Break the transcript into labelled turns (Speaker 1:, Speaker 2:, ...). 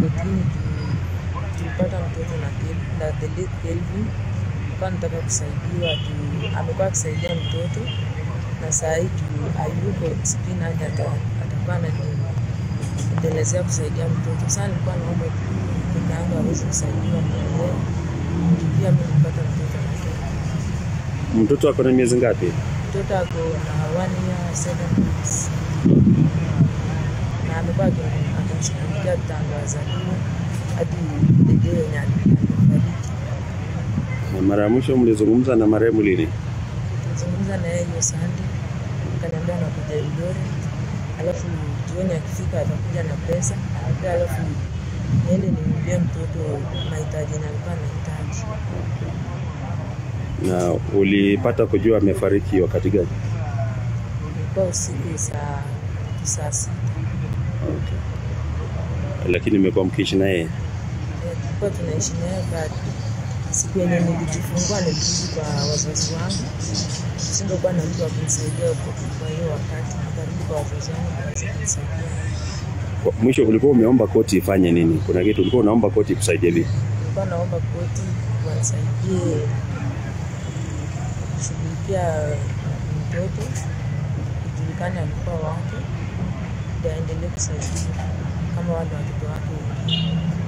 Speaker 1: kotini juu tulipata mtoto na Kel- na the late Kelvin. Kwa nataka kusaidiwa juu amekuwa akisaidia mtoto na saa hii juu hayuko spinach ata- atakuwa ananiendelezea kusaidia mtoto. Sasa nilikuwa naomba tu kaka yangu aweze kusaidiwa mwenyewe juu pia mimi nilipata mtoto na Kelvin.
Speaker 2: Mtoto ako na miezi ngapi?
Speaker 1: Mtoto ako na one year seven months na amekuwa aki- akimshughulikia tangu azaliwe hadi dede yenye alifariki.
Speaker 2: Na mara ya mwisho mlizungumza na marehemu lini?
Speaker 1: Nilizungumza na yeye hiyo Sunday, akaniambia anakuja Eldoret, alafu jioni akifika atakuja na pesa, pia alafu niende ninunulie mtoto mahitaji yenye alikuwa anahitaji.
Speaker 2: Na ulipata kujua amefariki wakati gani?
Speaker 1: Ilikuwa usiku saa saa sita.
Speaker 2: Lakini mmekuwa mkiishi na yeye?
Speaker 1: Eh, tulikuwa tunaishi naye bado. Siku yenye nilijifungua nilirudi kwa wazazi wangu, singekuwa na mtu wa kunisaidia kwa kwa hiyo wakati, nikarudi kwa wazazi wangu waweze kunisaidia.
Speaker 2: Kwa- Mwisho ulikuwa umeomba koti ifanye nini? Kuna kitu ulikuwa unaomba koti ikusaidie vipi?
Speaker 1: Nilikuwa naomba koti wanisaidie kushughulikia mtoto, ijulikane alikuwa wake, ndio aendelee kusaidia kama wale watoto wake wengine.